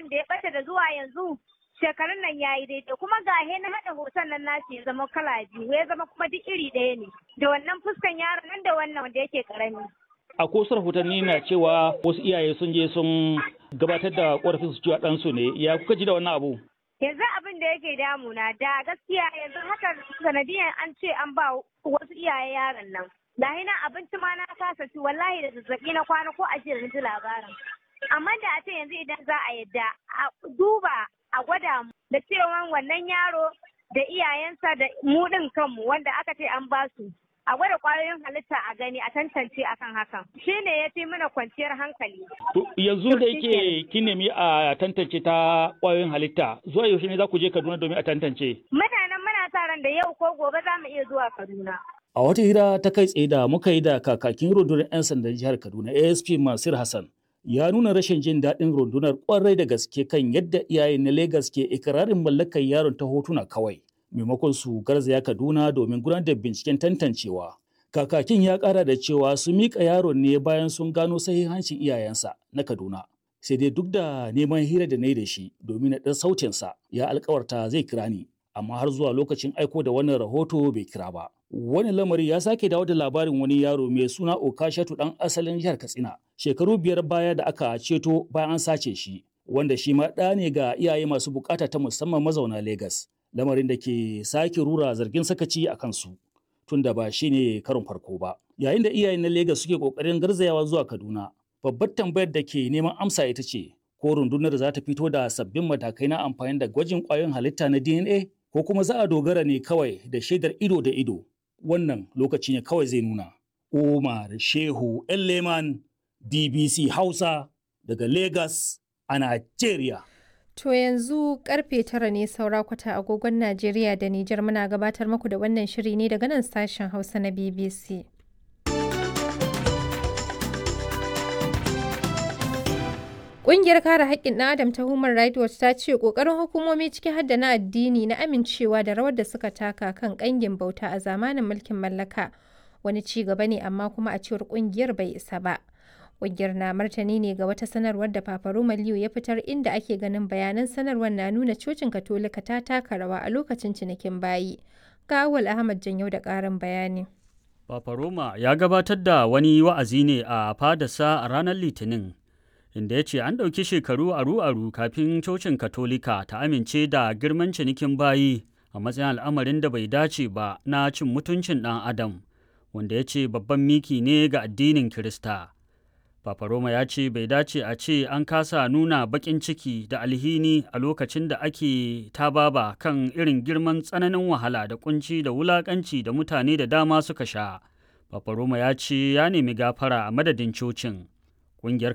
yaron da ya ɓata da zuwa yanzu shekarun nan ya yi daidai kuma ga na haɗa hoton nan nashi ya zama kala biyu ya zama kuma duk iri ɗaya ne da wannan fuskan yaron nan da wannan wanda yake karami. A kusa rahotanni na cewa wasu iyaye sun je sun gabatar da ƙorafin su cewa ɗansu ne ya kuka ji da wannan abu? Yanzu abin da yake damuna da gaskiya yanzu haka sanadiyan an ce an ba wasu iyaye yaron nan. Lahi na abinci ma na kasa ci wallahi da zazzaɓi na kwana ko a na ji labarin. Amma da a ce yanzu idan za a yadda a duba a gwada mu da cewa wannan yaro da iyayensa da mu ɗin kanmu wanda aka ce an ba su a gwada kwayoyin halitta a gani a tantance akan hakan shi ne ya fi mana kwanciyar hankali. yanzu da yake kin nemi a tantance ta kwayoyin halitta zuwa yaushe ne za ku je Kaduna domin a tantance. Mutanen muna sa ran da yau ko gobe za mu iya zuwa Kaduna. A wata hira ta kai tsaye da muka yi da kakakin rundunar 'yan sandan jihar Kaduna ASP Masir Hassan ya nuna rashin jin daɗin rundunar kwarai da gaske kan yadda iyaye na Legas ke ikirarin mallakar yaron ta hotuna kawai. Maimakon su garzaya Kaduna domin gudanar da binciken tantancewa. Kakakin ya ƙara da cewa su miƙa yaron ne bayan sun gano sahihancin iyayensa na Kaduna. Sai dai duk da neman hira da na yi da shi domin na ɗan sautinsa ya alkawarta zai kira ni. Amma har zuwa lokacin aiko da wannan rahoto bai kira ba. Wani lamari ya sake dawo da labarin wani yaro mai suna Okashatu ɗan asalin jihar Katsina. Shekaru biyar baya da aka ceto bayan an sace shi. Wanda shi ma ɗa ne ga iyaye masu bukata ta musamman mazauna Legas. Lamarin da ke sake rura zargin sakaci a kansu. tunda ba shi ne karon farko ba. Yayin da iyayen na Legas suke ƙoƙarin garzayawa zuwa Kaduna, babbar tambayar da ke neman amsa ita ce, ko rundunar za ta fito da sabbin matakai na amfani da gwajin ƙwayoyin halitta na DNA, ko kuma za a dogara ne kawai da shaidar ido da ido. Wannan lokaci ne kawai zai nuna. Umar Shehu Leman DBC Hausa daga Legas a Najeriya. To yanzu karfe tara ne saura kwata agogon Najeriya da Nijar muna gabatar muku da wannan shiri ne daga nan sashen Hausa na BBC. Ƙungiyar kare haƙƙin ɗan Adam ta Human Rights Watch ta ce ƙoƙarin hukumomi ciki har da na addini na amincewa da rawar da suka taka kan ƙangin bauta a zamanin mulkin mallaka wani ci gaba ne amma kuma a cewar ƙungiyar bai isa ba. Ƙungiyar na martani ne ga wata sanarwar da Papa Roma Liu ya fitar inda ake ganin bayanan sanarwar na nuna cocin Katolika ta taka rawa a lokacin cinikin bayi. Ga Awal Ahmad Janyau da ƙarin bayani. Papa Roma ya gabatar da wani wa'azi ne a fadarsa a ranar Litinin, inda ya ce an ɗauki shekaru aru-aru kafin cocin Katolika ta amince da girman cinikin bayi a matsayin al'amarin da bai dace ba na cin mutuncin ɗan Adam, wanda ya ce babban miki ne ga addinin Kirista. Papa Roma ya ce bai dace a ce an kasa nuna baƙin ciki da alhini a lokacin da ake tababa kan irin girman tsananin wahala da kunci da wulaƙanci da mutane da dama suka sha. Papa Roma ya ce ya nemi gafara a madadin cocin. Ƙungiyar